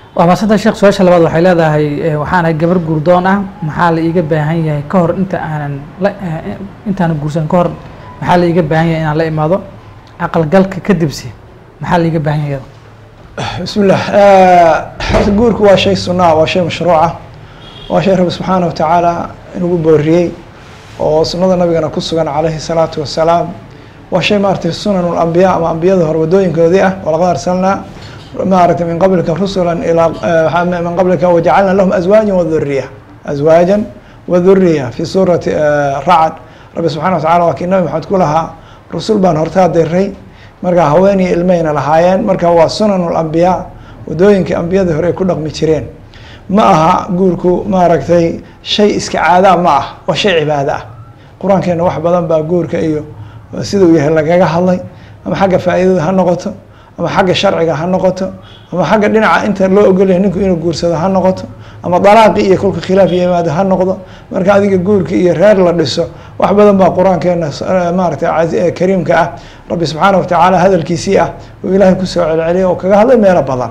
waa maasanta sheekh su-aasha labaad waxay leedahay waxaan ahay gabar guurdoon ah maxaa la iiga baahan yahay ka hor inta aanan la intaanan guursan ka hor maxaa la iiga baahan yahay inaan la imaado aqalgalka kadibse maxaa la iiga baahan yahay iyada bismi llah horta guurku waa shay sunaa waa shay mashruuca waa shay rabbi subxaana wa tacaala inugu booriyey oo sunada nabigana ku sugan calayhi salaatu wasalaam waa shay maaragtay sunan lambiya ama ambiyada hore wadooyinkoodii ah walaqad arsalnaa maaragtay min qablika rusula ilaa min qablika wajacalna lahum azwaaja waduriya azwaajan waduriya fi suurati racd rabbi subxana wa tacala waa kii nabi maxamed ku lahaa rusul baan hortaa diray markaa haweenii ilmayna lahaayeen marka waa sunan lambiyaa wadooyinkii ambiyadii hore ay ku dhaqmi jireen ma aha guurku maaragtay shay iska caadaa ma ah waa shay cibaado ah qur-aankeena wax badan baa guurka iyo sida uu yahay lagaga hadlay ama xagga faa'iidada ha noqoto ama xagga sharciga ha noqoto ama xagga dhinaca inta loo ogolyahay ninku inuu guursado ha noqoto ama dalaaqi iyo kolka khilaaf yimaado ha noqdo marka adiga guurka iyo reer la dhiso wax badan baa qur-aankeena maaragtay kariimka ah rabbi subxaana wa tacaala hadalkiisii ah uu ilaahay kusoo celceliyay oo kaga hadlay meelo badan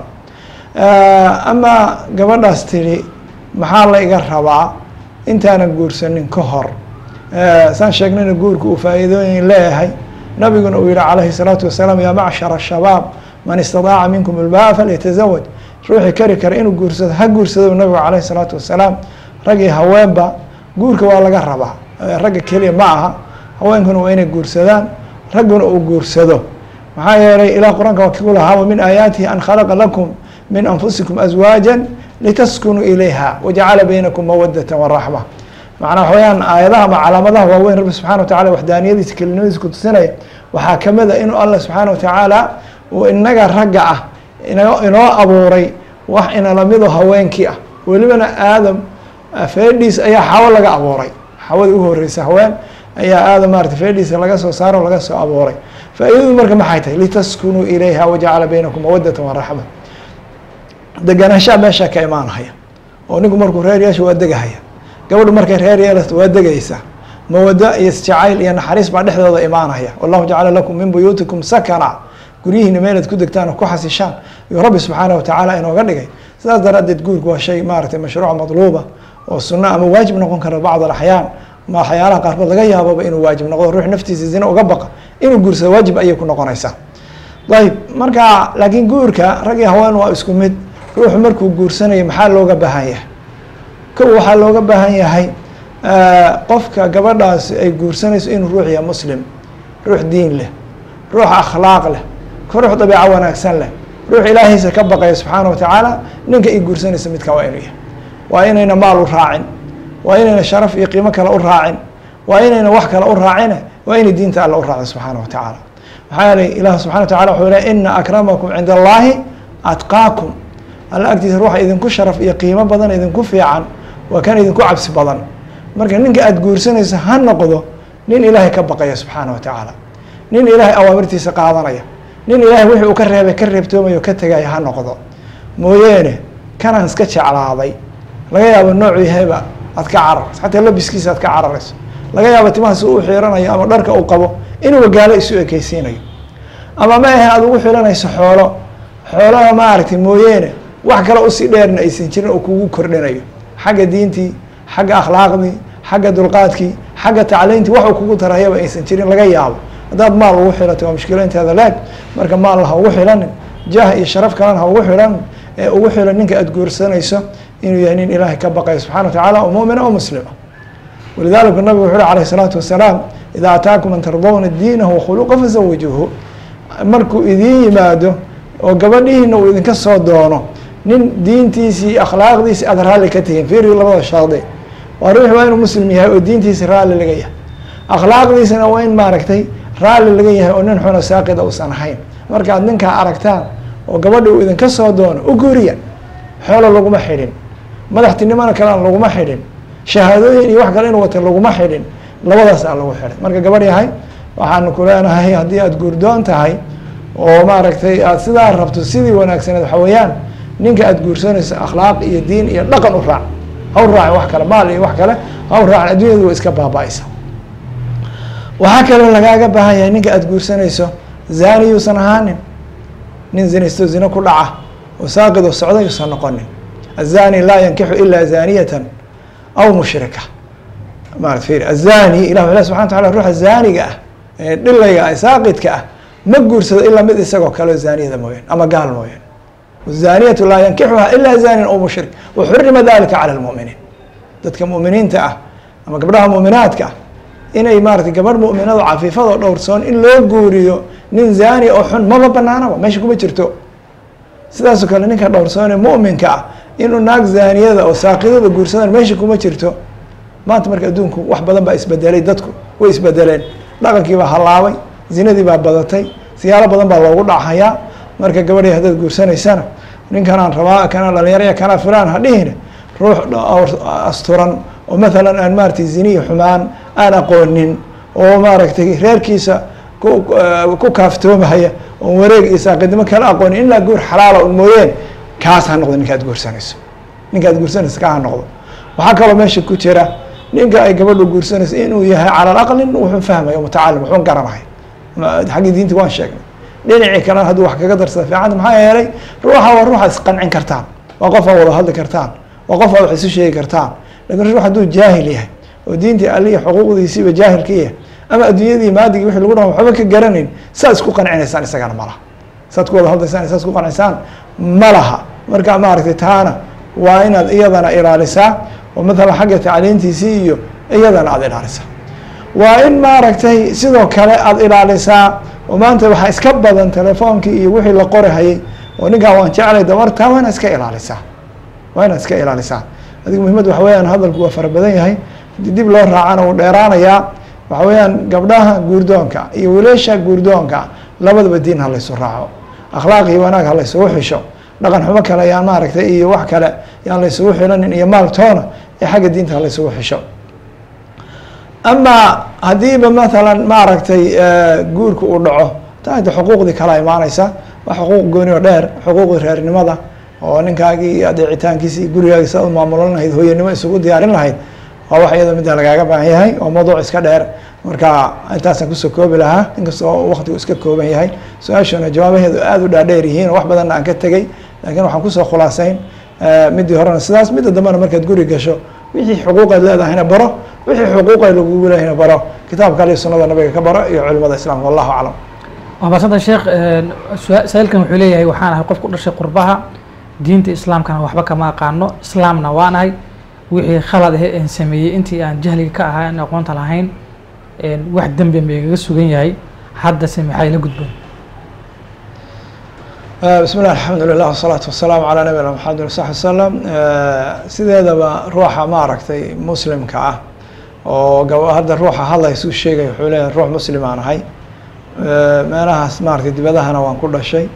ama gabadhaas tidhi maxaa la iga rabaa intaanan guursanin ka hor saan sheegnayna guurka uu faa'iidooyin leeyahay nabiguna uu yihi calayhi salaatu wasalaam yaa macshara shabaab man istadaaca minkum ilbaa falyatazawaj ruuxii kari kara inuu guursado ha guursado nabigu calayhi salaatu wasalaam rag iyo haweenba guurka waa laga rabaa ragga keliya ma aha haweenkuna waa inay guursadaan ragguna uu guursado maxaa yeelay ilah qur-aanka waa kiku lahaa min aayaatihi an khalaqa lakum min anfusikum azwaaja litaskunuu ilayha wajacala baynakum mawadata waraxma macnaa waxa weyaan aayadaha ama calaamadaha waaweyn rabbi subxana wa tacala waxdaaniyadiisa kelinimadiisa ku tusinaya waxaa kamid a inuu allah subxaana wa tacaala uu inaga ragga ah inoo abuuray wax inalamido haweenkii ah welibana aadam feedhiis ayaa xawo laga abuuray xawadii ugu horeysa haween ayaa aadam maarata feedhiisa laga soo saaro laga soo abuuray faa-idadu marka maxay tahay litaskunuu ilayha wajacala baynakum mawadata waraxma deganaanshaha meeshaa ka imaanhaya oo ninku markuu reer yeesha waa degahaya gabadhu markay reer yeelato waa degaysaa mawado iyo isjacayl iyo naxariis baa dhexdooda imaanaya wallahu jacala lakum min buyuutikum sakana guryihiina meelaad ku degtaan oo ku xasishaan iyuu rabbi subxaana wa tacaala inooga dhigay sidaas daraaddeed guurku waa shay maaragtay mashruuc madluuba oo sunno ama waajib noqon kara bacd alaxyaan ma waxyaalaha qaarkood laga yaababa inuu waajib noqdo ruux naftiisa zina uga baqa inuu guursado waajib ayay ku noqonaysaa ayib marka laakiin guurka rag iyo haween waa isku mid ruuxu markuu guursanayo maxaa looga baahan yahay kow waxaa looga baahan yahay qofka gabadhaas ay guursanayso inuu ruux yahay muslim ruux diin leh ruux akhlaaq leh ruux dabeeco wanaagsan leh ruux ilaahaysa ka baqaya subxaana wa tacaala ninka i guursanaysa midka waa inuu yahay waa inayna maal u raacin waa inayna sharaf iyo qiimo kale u raacin waa inayna wax kale u raacine waa inay diinta alla u raacin subxaana wa tacaala maxaa yeelay ilah subxana wa tacala wuxuu leh ina akramakum cinda allahi atqaakum alla agtiisa ruuxa idinku sharaf iyo qiimo badan idinku fiican waa kan idinku cabsi badan marka ninka aada guursanayso ha noqdo nin ilaahay ka baqaya subxaana wa tacaala nin ilaahay awaamirtiisa qaadanaya nin ilaahay wixii uu ka reebay ka reebtoomayo ka tegaya ha noqdo mooyeene kanaan iska jeclaaday laga yaabo noocu yahayba aad ka cararayso xataa labiskiisa aad ka cararayso laga yaabo timahaas u xiiranayo ama dharka uu qabo inuu wagaalo isu ekeysiinayo ama ma ahe aada ugu xilanayso xoolo xoolaha maaragtay mooyeene wax kale usii dheerna aysan jirin oo kugu kordhinayo xagga diintii xagga akhlaaqdii xagga dulqaadkii xagga tacliintii waxuu kugu tarayaba aysan jirin laga yaabo haddaad maal ugu xilato waa mushkilo inteeda leeg marka maalna ha ugu xilanin jah iyo sharaf kalena ha ugu xilanin ee ugu xilan ninka aada guursanayso inuu yahay nin ilaahay ka baqayo subxana wa tacala oo mu'mina oo muslima walidalika nabigu wuxu uhi alayh isalaatu wasalaam idaa ataakum man tardawna diinahu wakhuluqa fazawijuuhu markuu idiin yimaado oo gabadhihiina uu idinka soo doono nin diintiisii akhlaaqdiisi aada raalli ka tihiin fiiri labada shardi waa ruux waa inuu muslim yahay oo diintiisi raalli laga yahay akhlaaqdiisana waa in maaragtay raalli laga yahay oo nin xuna saaqida uusan ahayn markaad ninkaa aragtaan oo gabadhi uu idinka soo doono u guuriya xoolo laguma xidhin madaxtinimona kalena laguma xidhin shahaadooyin iyo wax kale inuu wata laguma xidhin labadaas aa lagu xidhay marka gabadh yahay waxaanu ku leenahay haddii aada guurdoon tahay oo maaragtay aada sidaa rabto sidii wanaagsaneed waxa weeyaan ninka aada guursanayso akhlaaq iyo diin iyo dhaqan u raac ha u raacin wax kale maal iyo wax kale ha u raacin addunyadu waa iska baaba-aysa waxaa kaloo lagaaga baahan yahay ninka aada guursanayso zani yuusan ahaanin nin zinaysto zino ku dhaca oo saaqid oo socda yuusan noqonin azani laa yankixu ila zaniyatan aw mushrika marat fir azani ilah wuxuu leh subxana wa tacala ruuxa zaaniga ah ee dhilayga ah saaqidka ah ma guursado ilaa mid isagoo kaleo zaaniyada mooyaan ama gaal mooyaan wazaniyatu laa yankixuha ila zanin aw mushrik waxurima dalika cala lmuminiin dadka mu'miniinta ah ama gabdhaha mu'minaadka ah inay maaratay gabadh mu'minado cafiifado dhowrsoon in loo guuriyo nin zani oo xun maba banaanaba meesha kuma jirto sidaasoo kale ninka dhowrsoon ee mu'minka ah inuu naag zaaniyada oo saaqidada guursadaan meesha kuma jirto maanta marka adduunku wax badan baa isbedelay dadku way isbedeleen dhaqankii baa hallaabay zinadii baa badatay siyaalo badan baa loogu dhacayaa marka gabadhii haddaad guursanaysana ninkanaan rabaa kana dhalinyaraya kana filaan ha dhihine ruux asturan oo mathalan aan maaratay ziniyi xumaan aan aqoonin oo maaragtay reerkiisa ku ku kaaftoomahaya oon wareeg iyo saaqidnimo kala aqoonin ilaa guur xalaala un mooyeen kaas ha noqdo ninka ad guursanayso ninka ad guursanayso kaa ha noqdo waxaa kaloo meesha ku jira ninka ay gabadhu guursanayso inuu yahay cala alaqlin wuxuu fahmaya mutacalim wuxuu garanahay xaggii diinta waan sheegnay dhinacii kalena hadduu wax kaga darsada fiicanta maxaa yeelay ruuxa waa ruuxa isqancin kartaan waa qof aa wada hadli kartaan waa qof aa wax isu sheegi kartaan lakin ruux hadduu jaahil yahay oo diintii aliya xuquuqdiisiiba jaahil ka yahay ama adduunyadii maadigii wixii lagu dhaho waxba ka garanayn saa isku qancinaysaan isagana malaha saad ku wada hadlaysaan saa isku qanciysaan ma laha marka maaragtay taana waa inaad iyadana ilaalisaa oo mathalan xagga tacliintiisii iyo iyadana aada ilaalisaa waa in maaragtay sidoo kale aada ilaalisaa oo maanta waxaa iska badan telefoonkii iyo wixii la qorahayay oo ninkaan waan jeclay dabartaa waa inaad iska ilaalisaa waa inaad iska ilaalisaa adiga muhimadda waxa weyaan hadalku waa fara badan yahay hadii dib loo raacana wuu dheeraanayaa waxa weeyaan gabdhaha guurdoonka iyo wiilasha guurdoonka labadaba diin ha laysu raaco akhlaaq iyo wanaag ha laysugu xisho dhaqan xumo kale yaan maaragtay iyo wax kale yaan laysugu xilanin iyo maal toona ee xagga diinta ha laysugu xisho ama haddiiba mathalan maaragtay guurka uu dhaco taada xuquuqdii kala imaaneysa waa xuquuq gooni oo dheer xuquuqdii reernimada oo ninkaagii iyo adeecitaankiisa iyo gurigaagi sa u maamulan lahayd hooyanimo isugu diyaarin lahayd waa wax iyadoo midda lagaaga baahan yahay oo mawduuc iska dheer marka intaasaan kusoo koobi lahaa inkastoo waktigu iska kooban yahay su-aashuna jawaabaheedu aada u dhaadheer yihiin oo wax badanna aan ka tegey laakiin waxaan kusoo khulaasayn midii horena sidaas midda dambena markaad guri gasho wixii xuquuqeed leedahayna baro wixii xuquuqeed lagugu leeyahayna baro kitaabka ali sunada nabiga ka baro iyo culimada islaamka wallahu aclam waa maasanta sheekh saa-ilkan wuxuu leeyahay waxaan ahay qof ku dhashay qurbaha diinta islaamkana waxba kama aqaano islaamna waan ahay wixii khalad ahe aan sameeyey intii aan jahliga ka ahaa aan aqoonta lahayn wax dembi ma igaga sugan yahay haddase maxay la gudboon bismi llah alxamdulilah wasalaatu wasalaamu calaa nabiyina maxamed wsaxbi wasalam sideedaba ruuxa maaragtay muslimka ah oo gab hadda ruuxa hadlaysu sheegay wuxuu leeyahay ruux muslim aan ahay meelahaas maaragtay dibadahana waan ku dhashay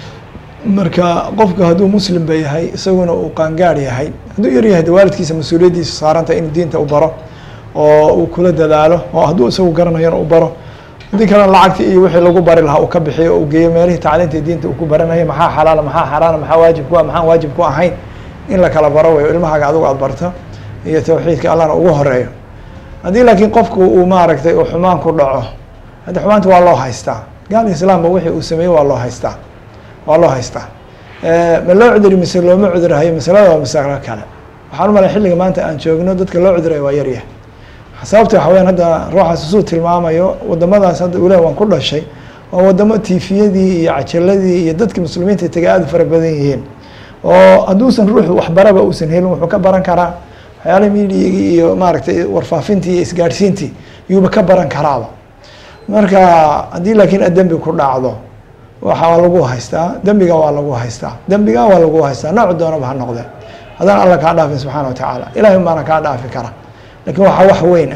marka qofku hadduu muslim ba yahay isaguna uu qaangaar yahay hadduu yar yahay de waalidkiisa mas-uuliyaddiisa saaranta inuu diinta u baro oo uu kula dadaalo oo hadduu isagu garanayana u baro haddii kalena lacagti iyo wixii lagu bari lahaa uu ka bixiyo uu geeyo meelihii tacliinta diinta uu ku baranayo maxaa xalaala maxaa xaraana maxaa waajib ku ah maxaan waajib ku ahayn in la kala baro weyo ilmahaaga adigu aada barto iyo tawxiidka allahna ugu horeeyo haddii laakiin qofku uu maaragtay uu xumaan ku dhaco haddi xumaanta waa loo haystaa gaal islaamba wixii uu sameeyey waa loo haystaa waa loo haystaa ma loo cuduri mise looma cudurhayo masalada waa masalo kale waxaan u malay xilliga maanta aan joogno dadka loo cudurayo waa yaryahay sababta waxa weyaan hadda ruuxaas isuu tilmaamayo wadamadaas hadda ulah waan ku dhashay waa wadamo tifiyadii iyo cajaladii iyo dadki muslimiinta tegay aada u fara badan yihiin oo hadduusan ruuxu waxbaraba uusan helin wuxuu ka baran karaa waxyaala midigii iyo maaragtay warfaafintii iyo isgaadhsiintii yuuba ka baran karaaba marka haddii laakiin ad dembi ku dhacdo waxaa lagu haystaa dembiga waa lagu haystaa dembiga waa lagu haystaa nooc doonaba ha noqde haddaan alla kaa dhaafin subxaana wa tacaala ilahay baana kaa dhaafi kara lakin waxaa wax weyn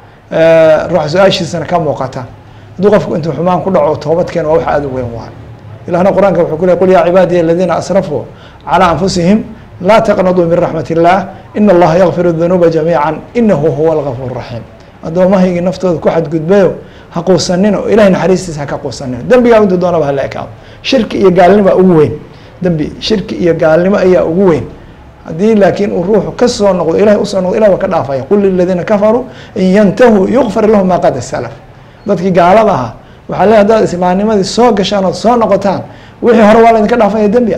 ah ruuxa su-aashiisana ka muuqata hadduu qofku intuu xumaan ku dhaco toobadkeena waa wax aada u weyn waayo ilahna qur-aanka wuxuu ku ley qul yaa cibaadiya aladiina asrafuu calىa anfusihim laa taqnaduu min raxmat illah ina allaha yakfir dunuuba jamiica inahu huwa algafuur raxiim addoomahaygii naftooda ku xadgudbayo ha quusanina oo ilahay naxariistiisa ha ka quusanina dembigaa intuu doonaba hala ekaado shirki iyo gaalnimoa ugu weyn dembi shirki iyo gaalnimo ayaa ugu weyn haddii laakiin uu ruuxu kasoo noqdo ilahay usoo noqdo ilah waa ka dhaafaya qul liladiina kafaruu in yantahuu yukfar lahum maa qad salaf dadkii gaalada ahaa waxaa le hadaad islaamnimadii soo gashaan ood soo noqotaan wixii hore waa laydinka dhaafaya dembi ah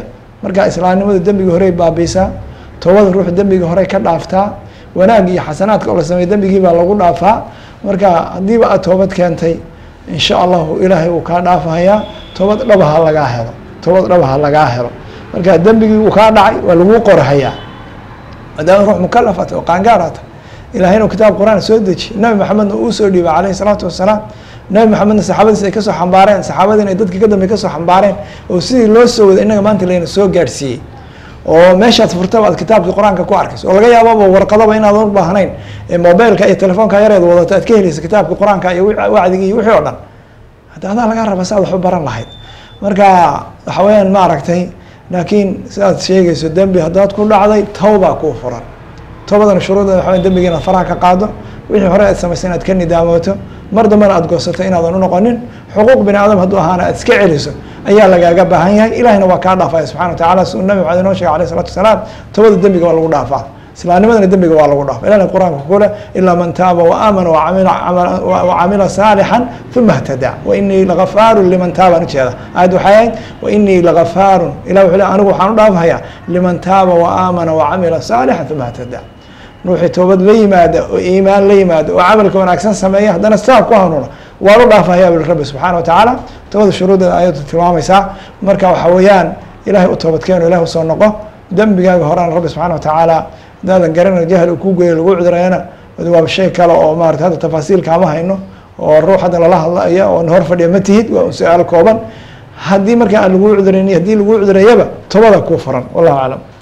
marka islaamnimadu dembigii horey baabiisaa toobada ruux dembigii horey ka dhaaftaa wanaag iyo xasanaadka oo la sameey dembigii baa lagu dhaafaa marka haddiiba aad toobad keentay insha allahu ilaahay uu kaa dhaafahayaa toobad dhabaha lagaa helo toobad dhabaha lagaa helo marka dembigii uu kaa dhacay waa laguu qorahayaa maadaama ruux mukalafat oo qaangaarata ilahay inuu kitaab qur-aan soo deji nabi maxamedna uu soo dhiibay caleyhi salaatu wasalaam nabi maxamedna saxaabadiis ay kasoo xambaareen saxaabadiina ay dadkii ka dambe kasoo xambaareen oo sidii loo soo waday innaga maanta layna soo gaadhsiiyey oo meeshaad furtaba aad kitaabkii qur-aanka ku arkayso oo laga yaababa warqadaba inaadan u baahnayn ee mobileka iyo telefoonka yareed wadato aad ka helaysa kitaabkii qur-aanka iyo wacdigii iyo wixii o dhan hadda adaa laga raba si aad waxu baran lahayd marka waxa weyaan ma aragtay laakiin sidaad sheegayso dembi haddaad ku dhacday tawbaa kuu furan toobadana shuruudeeda waxa dembigi inaad faraha ka qaado wixii hore aad samaysay inaad ka nidaamooto mar dambena aad goosato inaadan unoqonin xuquuq bini aadam hadduu ahaana aad iska celiso ayaa lagaaga baahan yahay ilahina waa kaa dhaafaya subxana wa tacala siduu nabi maxamed inoo shegay alayh salatu wasalaam toobada dembiga waa lagu dhaafaa islaamnimadana dembiga waa lagu dhaafa ilahna qur-aanka kule ilaa man taaba waamana wacamila saalixan uma htadaa wainii lagafaarun liman taabaan ujeeda aayad waxay ahayd wainii lagafaarun ilah wuxuu le anigu waxaan u dhaafhayaa liman taaba waamana wacamila saalixan uma htadaa ruuxii toobad la yimaada oo iimaan la yimaada oo camalka wanaagsan sameeya haddana saa ku hanuuna waan u dhaafahaya buli rabbi subxaana wa tacaala toobada shuruudeeda ayadu tilmaamaysaa marka waxa weeyaan ilahay u toobadkeeno ilahi usoo noqo dembigaaga horena rabbi subxana wa tacaala hadaadan garanay jahl uu ku geeyo lagu cudurayana waa shay kale oo maarata hadda tafaasiilka ama hayno oo ruux hadda lala hadlaya oo hor fadhiya ma tihid waa un su-aal kooban haddii marka aan lagu cudurayn haddii lagu cudurayaba toobada kuu furan wallahu aclam